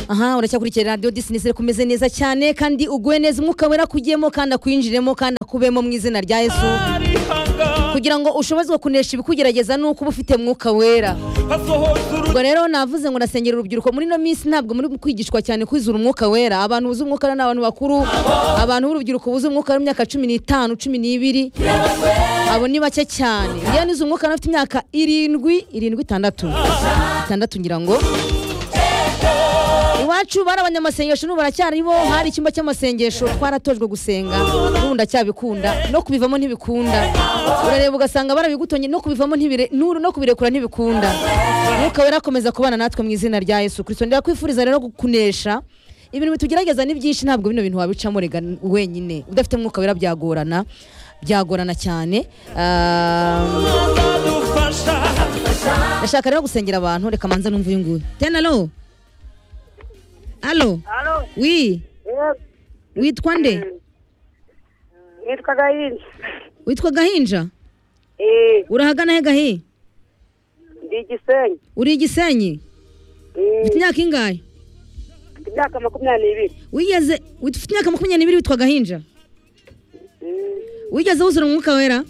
aha uracyakurikira radiyo disinizere kumeze neza cyane kandi uguwe neza umwuka wera kujyemo kandi akwinjiremo kandi akubemo mu izina rya yesu kugira ngo ushobozwe kunesha ibikugerageza ni uko uba ufite mwuka wera ubwo rero navuze ngo nasengera urubyiruko muri ino minsi ntabwo muri kwigishwa cyane kwizura umwuka wera abantu buze umwuka wera ni abantu bakuru abantu b'urubyiruko buze umwuka wera imyaka cumi n'itanu cumi n'ibiri abo ni bake cyane uriya nize umwuka wera afite imyaka irindwi irindwi itandatu itandatu ngira ngo iwacu bari abanyamasengesho n'ubu baracyaribo hari icyumba cy'amasengesho twaratojwe gusenga n'ubu ndacyabikunda no kubivamo ntibikunda urareba ugasanga barabigutonye no kubivamo ntibire n'uru no kubirekura ntibikunda mwuka wera akomeza kubana natwe mu izina rya yesu kirisito ndakwifuriza rero kunesha ibintu bitugerageza ni byinshi ntabwo bino bintu wabicamo rega wenyine udafite mwuka wera byagorana byagorana cyane ndashaka rero gusengera abantu reka manza n'umva uyu nguyu tenalo alo Halo, wi yego, witwa nde nitwa Gahini. witwa gahinja Eh, urahagana he gahi ndi Gisenyi. uri igisenyi Eh, ufite imyaka ingahe mfite imyaka makumyabiri n'ibiri. wigeze ufite imyaka makumyabiri n'ibiri witwa gahinja Mm, wigeze wuzura umwuka wera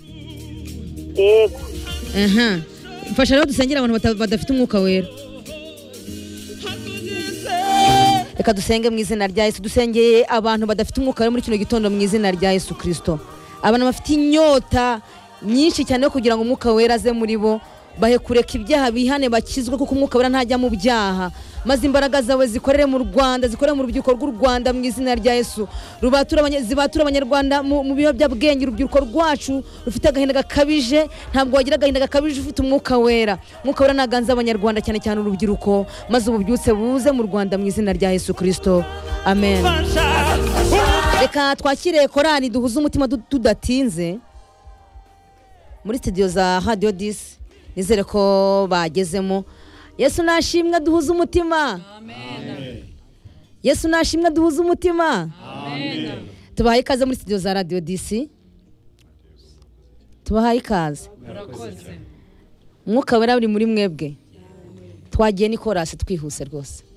Yego, aha mfasha rero dusengere abantu bata- badafite umwuka wera reka dusenge mu izina rya yesu dusengeye abantu badafite umwuka wera muri kino gitondo mu izina rya yesu kirisito abantu bafite inyota nyinshi cyane yo kugira ngo umwuka wera aze muri bo bahe kureka ibyaha bihane bakizwe kuko umwuka wera ntajya mu byaha maze imbaraga zawe zikorere mu rwanda zikorere mu rubyiruko rw'u rwanda mu izina rya yesu rubature abanya- zibature abanyarwanda mu mu biyobyabwenge urubyiruko rwacu rufite agahinda gakabije ntabwo wagira agahinda gakabije ufite umwuka wera umwuka wera ntaganza abanyarwanda cyane cyane urubyiruko maze ububyutse buze mu rwanda mu izina rya yesu kirisito amen reka twakire korali duhuze umutima du- tudatinze muri studio za radio disi nizere ko bagezemo yesu nashimwe duhuze umutima yesu nashimwe duhuze umutima tubahaye ikaze muri studio za radio disi tubahaye ikaze umwuka wera buri muri mwebwe twagiye ni korasi twihuse rwose